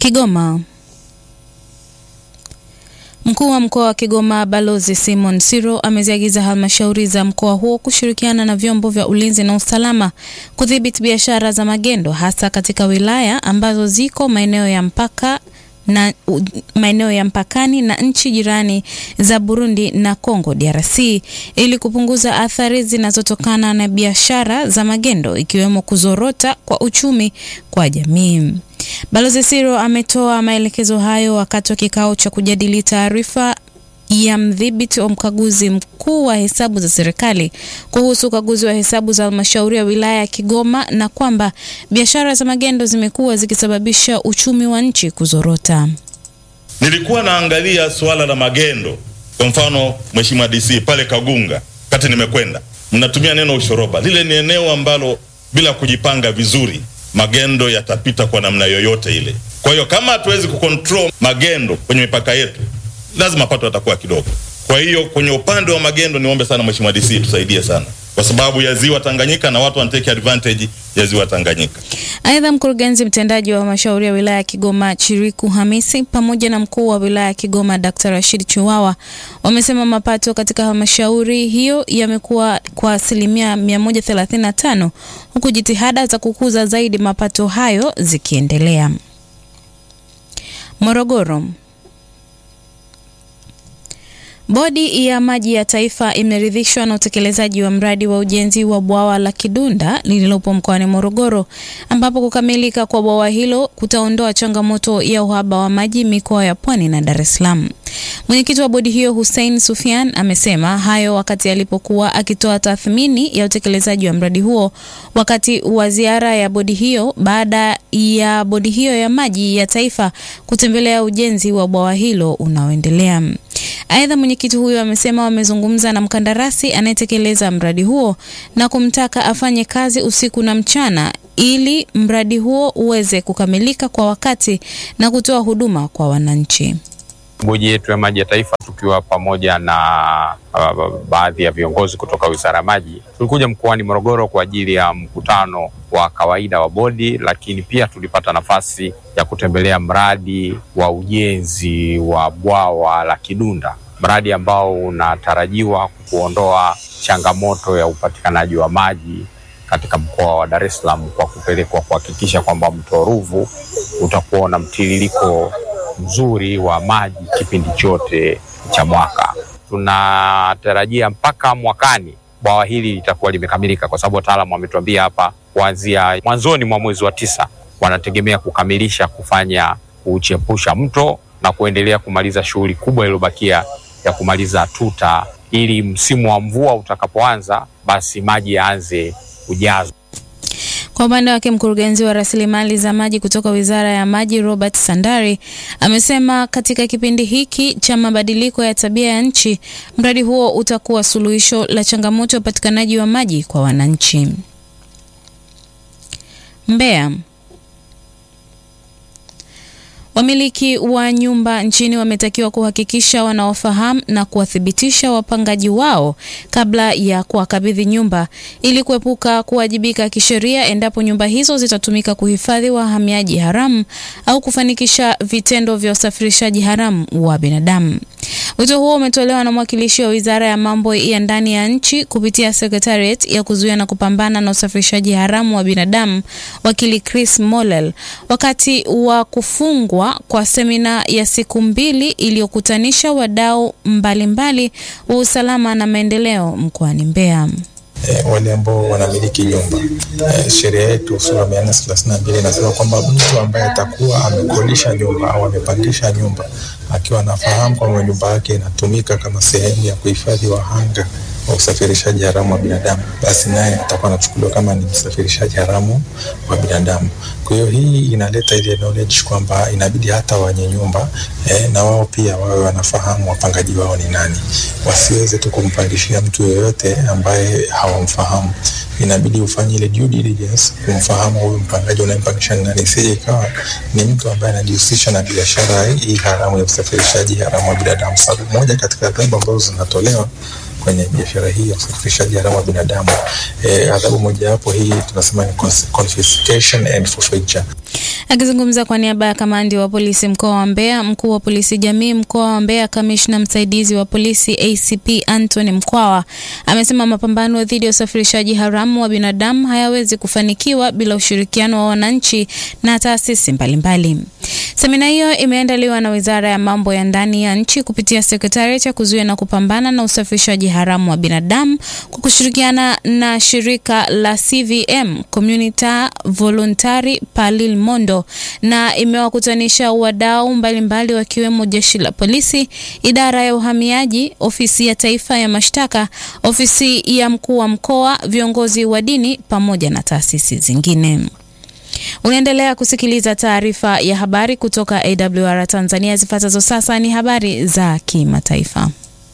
Kigoma. Mkuu wa mkoa wa Kigoma Balozi Simon Siro ameziagiza halmashauri za mkoa huo kushirikiana na vyombo vya ulinzi na usalama kudhibiti biashara za magendo hasa katika wilaya ambazo ziko maeneo ya mpaka na maeneo ya mpakani na nchi jirani za Burundi na Kongo DRC ili kupunguza athari zinazotokana na biashara za magendo ikiwemo kuzorota kwa uchumi kwa jamii. Balozi Siro ametoa maelekezo hayo wakati wa kikao cha kujadili taarifa ya mdhibiti wa mkaguzi mkuu wa hesabu za serikali kuhusu ukaguzi wa hesabu za halmashauri ya wilaya ya Kigoma na kwamba biashara za magendo zimekuwa zikisababisha uchumi wa nchi kuzorota. Nilikuwa naangalia suala la magendo, kwa mfano Mheshimiwa DC pale Kagunga, kati nimekwenda, mnatumia neno ushoroba. Lile ni eneo ambalo bila kujipanga vizuri magendo yatapita kwa namna yoyote ile. Kwa hiyo kama hatuwezi kucontrol magendo kwenye mipaka yetu, lazima mapato yatakuwa kidogo. Kwa hiyo kwenye upande wa magendo, niombe sana Mheshimiwa DC tusaidie sana, kwa sababu ya ziwa Tanganyika na watu wanatake advantage ya ziwa Tanganyika. Aidha, mkurugenzi mtendaji wa halmashauri ya wilaya ya Kigoma Chiriku Hamisi pamoja na mkuu wa wilaya ya Kigoma Dr. Rashid Chiwawa wamesema mapato katika halmashauri hiyo yamekuwa kwa asilimia 135 huku jitihada za kukuza zaidi mapato hayo zikiendelea. Morogoro. Bodi ya Maji ya Taifa imeridhishwa na utekelezaji wa mradi wa ujenzi wa bwawa la Kidunda lililopo mkoani Morogoro, ambapo kukamilika kwa bwawa hilo kutaondoa changamoto ya uhaba wa maji mikoa ya Pwani na Dar es Salaam. Mwenyekiti wa bodi hiyo Hussein Sufian amesema hayo wakati alipokuwa akitoa tathmini ya utekelezaji wa mradi huo wakati wa ziara ya bodi hiyo baada ya bodi hiyo ya maji ya taifa kutembelea ujenzi wa bwawa hilo unaoendelea. Aidha, mwenyekiti huyo amesema wamezungumza na mkandarasi anayetekeleza mradi huo na kumtaka afanye kazi usiku na mchana ili mradi huo uweze kukamilika kwa wakati na kutoa huduma kwa wananchi. Bodi yetu ya maji ya taifa tukiwa pamoja na uh, baadhi ya viongozi kutoka Wizara ya Maji tulikuja mkoani Morogoro kwa ajili ya mkutano wa kawaida wa bodi, lakini pia tulipata nafasi ya kutembelea mradi wa ujenzi wa bwawa la Kidunda, mradi ambao unatarajiwa kuondoa changamoto ya upatikanaji wa maji katika mkoa wa Dar es Salaam kwa kupelekwa kuhakikisha kwamba mto Ruvu utakuwa na mtiririko mzuri wa maji kipindi chote cha mwaka. Tunatarajia mpaka mwakani bwawa hili litakuwa limekamilika, kwa sababu wataalamu wametuambia hapa kuanzia mwanzoni mwa mwezi wa tisa wanategemea kukamilisha kufanya kuchepusha mto na kuendelea kumaliza shughuli kubwa iliyobakia ya kumaliza tuta, ili msimu wa mvua utakapoanza, basi maji yaanze kujazwa. Kwa upande wake mkurugenzi wa rasilimali za maji kutoka Wizara ya Maji Robert Sandari amesema katika kipindi hiki cha mabadiliko ya tabia ya nchi, mradi huo utakuwa suluhisho la changamoto ya upatikanaji wa maji kwa wananchi. Mbeya. Wamiliki wa nyumba nchini wametakiwa kuhakikisha wanaofahamu na kuwathibitisha wapangaji wao kabla ya kuwakabidhi nyumba ili kuepuka kuwajibika kisheria endapo nyumba hizo zitatumika kuhifadhi wahamiaji haramu au kufanikisha vitendo vya usafirishaji haramu wa binadamu. Wito huo umetolewa na mwakilishi wa Wizara ya Mambo ya Ndani ya Nchi kupitia Secretariat ya kuzuia na kupambana na usafirishaji haramu wa binadamu, wakili Chris Mollel, wakati wa kufungwa kwa semina ya siku mbili iliyokutanisha wadau mbalimbali wa usalama na maendeleo mkoani Mbeya. E, wale ambao wanamiliki nyumba e, sheria yetu sura mia nne thelathini na mbili inasema kwamba mtu ambaye atakuwa amekodisha nyumba au amepangisha nyumba akiwa anafahamu kwamba nyumba yake inatumika kama sehemu ya kuhifadhi wahanga wa usafirishaji haramu wa binadamu, basi naye atakuwa anachukuliwa kama ni msafirishaji haramu wa binadamu. Kwa hiyo hii inaleta ile knowledge kwamba inabidi hata wenye nyumba eh, na wao pia wawe wanafahamu wapangaji wao ni nani, wasiweze tu kumpangishia mtu yoyote ambaye hawamfahamu. Inabidi ufanye ile due diligence kumfahamu huyu mpangaji unayempangisha ni nani, isije ikawa ni mtu ambaye anajihusisha na biashara hii haramu ya usafirishaji haramu wa binadamu, sababu moja katika adhabu ambazo zinatolewa kwenye biashara hii ya usafirishaji haramu wa binadamu eh, adhabu mojawapo hii tunasema ni confiscation and forfeiture. Akizungumza kwa niaba ya kamandi wa polisi mkoa wa Mbeya, mkuu wa polisi jamii mkoa wa Mbeya, kamishna msaidizi wa polisi ACP Anthony Mkwawa amesema mapambano dhidi ya usafirishaji haramu wa binadamu hayawezi kufanikiwa bila ushirikiano wa wananchi na taasisi mbalimbali. Semina hiyo imeandaliwa na Wizara ya Mambo ya Ndani ya nchi kupitia Sekretariat ya kuzuia na kupambana na usafirishaji haramu wa binadamu kwa kushirikiana na shirika la CVM Communita Voluntari Palil Mondo na imewakutanisha wadau mbalimbali wakiwemo jeshi la polisi, idara ya uhamiaji, ofisi ya taifa ya mashtaka, ofisi ya mkuu wa mkoa, viongozi wa dini pamoja na taasisi zingine. Unaendelea kusikiliza taarifa ya habari kutoka AWR Tanzania. Zifuatazo sasa ni habari za kimataifa.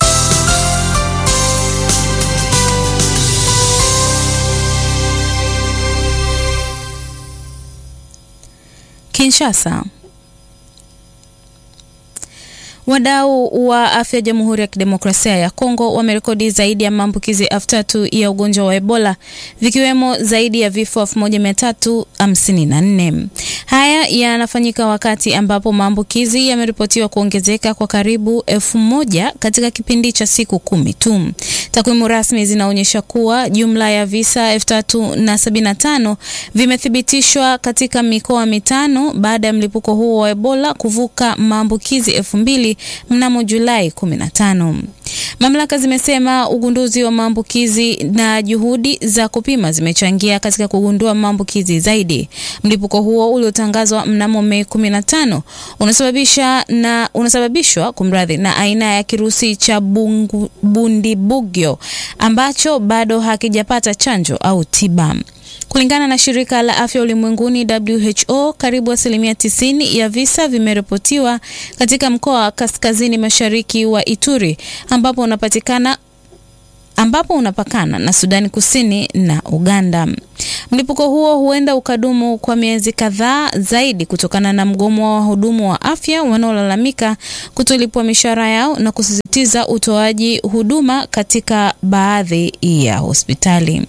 Kinshasa. Wadau wa afya Jamhuri ya Kidemokrasia ya Kongo wamerekodi zaidi ya maambukizi elfu tatu ya ugonjwa wa Ebola vikiwemo zaidi ya vifo elfu moja mia tatu hamsini na nne. Haya yanafanyika wakati ambapo maambukizi yameripotiwa kuongezeka kwa karibu elfu moja katika kipindi cha siku kumi tu. Takwimu rasmi zinaonyesha kuwa jumla ya visa elfu tatu na sabini na tano vimethibitishwa katika mikoa mitano baada ya mlipuko huo wa Ebola kuvuka maambukizi elfu mbili mnamo Julai 15. Mamlaka zimesema ugunduzi wa maambukizi na juhudi za kupima zimechangia katika kugundua maambukizi zaidi. Mlipuko huo uliotangazwa mnamo Mei 15 unasababisha na unasababishwa kumradhi na aina ya kirusi cha bungu, bundibugyo ambacho bado hakijapata chanjo au tiba. Kulingana na shirika la afya ulimwenguni WHO, karibu asilimia tisini ya visa vimeripotiwa katika mkoa wa kaskazini mashariki wa Ituri ambapo unapatikana ambapo unapakana na Sudani Kusini na Uganda. Mlipuko huo huenda ukadumu kwa miezi kadhaa zaidi kutokana na mgomo wa wahudumu wa afya wanaolalamika kutolipwa mishahara yao na kusisitiza utoaji huduma katika baadhi ya hospitali.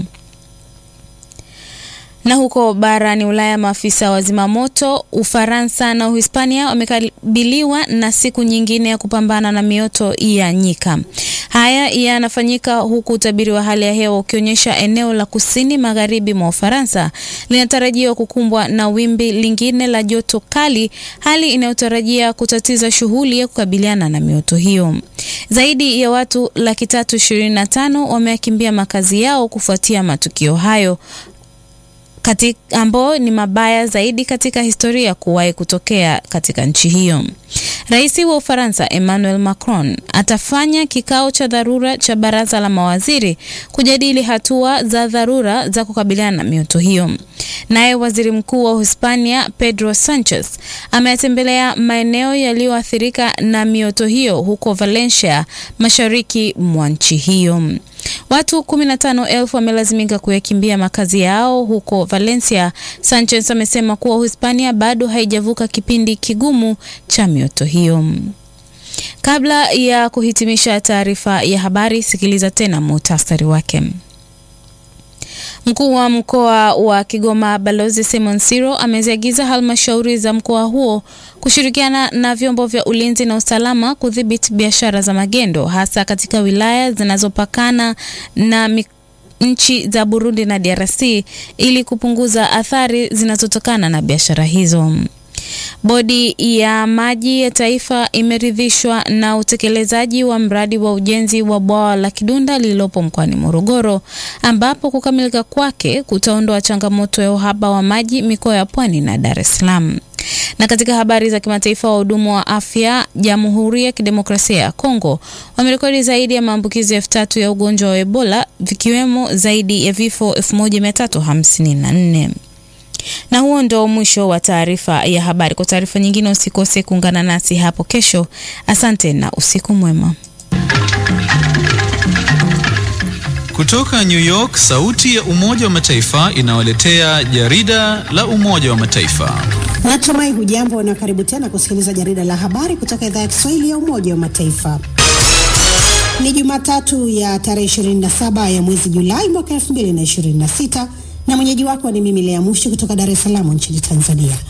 Na huko barani Ulaya, maafisa wa zimamoto Ufaransa na Uhispania wamekabiliwa na siku nyingine ya kupambana na mioto ya nyika. Haya yanafanyika huku utabiri wa hali ya hewa ukionyesha eneo la kusini magharibi mwa Ufaransa linatarajiwa kukumbwa na wimbi lingine la joto kali, hali inayotarajia kutatiza shughuli ya kukabiliana na mioto hiyo. Zaidi ya watu laki tatu ishirini na tano wameyakimbia makazi yao kufuatia matukio hayo ambao ni mabaya zaidi katika historia kuwahi kutokea katika nchi hiyo. Rais wa Ufaransa Emmanuel Macron atafanya kikao cha dharura cha baraza la mawaziri kujadili hatua za dharura za kukabiliana na mioto hiyo. Naye waziri mkuu wa Hispania Pedro Sanchez ametembelea maeneo yaliyoathirika na mioto hiyo huko Valencia, mashariki mwa nchi hiyo. Watu 15,000 wamelazimika kuyakimbia makazi yao huko Valencia. Sanchez amesema kuwa Uhispania bado haijavuka kipindi kigumu cha mioto hiyo. Kabla ya kuhitimisha taarifa ya habari, sikiliza tena muhtasari wake. Mkuu wa mkoa wa Kigoma Balozi Simon Siro ameziagiza halmashauri za mkoa huo kushirikiana na vyombo vya ulinzi na usalama kudhibiti biashara za magendo hasa katika wilaya zinazopakana na nchi za Burundi na DRC ili kupunguza athari zinazotokana na biashara hizo. Bodi ya maji ya taifa imeridhishwa na utekelezaji wa mradi wa ujenzi wa bwawa la Kidunda lililopo mkoani Morogoro, ambapo kukamilika kwake kutaondoa changamoto ya uhaba wa maji mikoa ya Pwani na Dar es Salaam. Na katika habari za kimataifa, wahudumu wa afya Jamhuri ya Kidemokrasia ya Kongo wamerekodi zaidi ya maambukizi elfu tatu ya ugonjwa wa Ebola vikiwemo zaidi ya vifo 1354. Na huo ndo mwisho wa taarifa ya habari. Kwa taarifa nyingine usikose kuungana nasi hapo kesho. Asante na usiku mwema. Kutoka New York, sauti ya Umoja wa Mataifa inawaletea jarida la Umoja wa Mataifa. Natumai hujambo na karibu tena kusikiliza jarida la habari kutoka idhaa ya Kiswahili ya Umoja wa Mataifa. Ni Jumatatu ya tarehe 27 ya mwezi Julai mwaka 2026 na mwenyeji wako ni mimi Lea Mushi kutoka Dar es Salaam nchini Tanzania.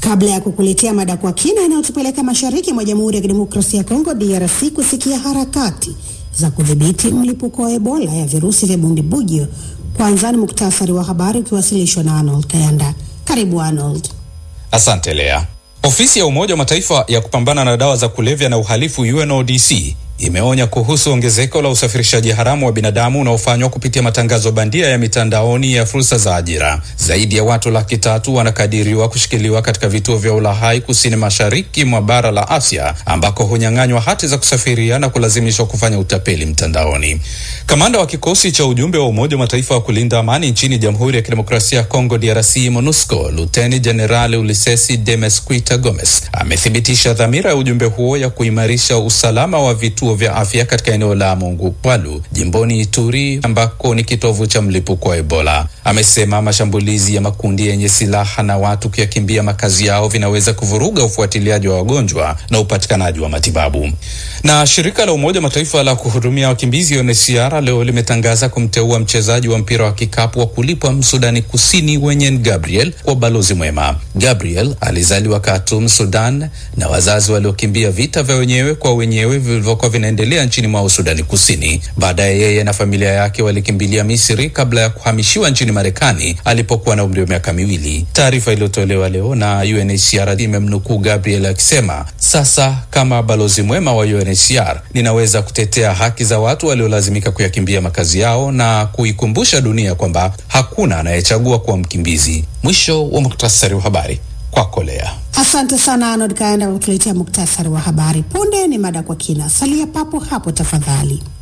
Kabla ya kukuletea mada kwa kina inayotupeleka mashariki mwa Jamhuri ya Kidemokrasia ya Kongo DRC kusikia harakati za kudhibiti mlipuko wa Ebola ya virusi vya Bundibugyo, kwanza ni muktasari wa habari ukiwasilishwa na Arnold Kayanda. Karibu Arnold. Asante Lea. Ofisi ya Umoja wa Mataifa ya kupambana na dawa za kulevya na uhalifu UNODC imeonya kuhusu ongezeko la usafirishaji haramu wa binadamu unaofanywa kupitia matangazo bandia ya mitandaoni ya fursa za ajira. Zaidi ya watu laki tatu wanakadiriwa kushikiliwa katika vituo vya ulahai kusini mashariki mwa bara la Asia, ambako hunyang'anywa hati za kusafiria na kulazimishwa kufanya utapeli mtandaoni. Kamanda wa kikosi cha ujumbe wa Umoja wa Mataifa wa kulinda amani nchini Jamhuri ya Kidemokrasia ya Kongo DRC, MONUSCO, Luteni Jenerali Ulisesi Demesquita Gomes amethibitisha dhamira ya ujumbe huo ya kuimarisha usalama wa vituo vya afya katika eneo la Mongupwalu jimboni Ituri ambako ni kitovu cha mlipuko wa Ebola. Amesema mashambulizi ya makundi yenye silaha na watu kuyakimbia makazi yao vinaweza kuvuruga ufuatiliaji wa wagonjwa na upatikanaji wa matibabu. Na shirika la Umoja wa Mataifa la kuhudumia wakimbizi UNHCR leo limetangaza kumteua mchezaji wa mpira wa kikapu wa kulipwa Msudani Kusini Wenyen Gabriel kwa balozi mwema. Gabriel alizaliwa Khartoum, Sudan na wazazi waliokimbia vita vya wenyewe kwa wenyewe vilivyokuwa vinaendelea nchini mwao Sudani Kusini. Baadaye yeye na familia yake walikimbilia Misri kabla ya kuhamishiwa nchini Marekani alipokuwa na umri wa miaka miwili. Taarifa iliyotolewa leo na UNHCR imemnukuu Gabriel akisema, sasa kama balozi mwema wa UNHCR ninaweza kutetea haki za watu waliolazimika kuyakimbia makazi yao na kuikumbusha dunia kwamba hakuna anayechagua kuwa mkimbizi. Mwisho wa muktasari wa habari kwako Lea. Asante sana Arnold Kaenda kwa kutuletea muktasari wa habari. Punde ni mada kwa kina, salia papo hapo tafadhali.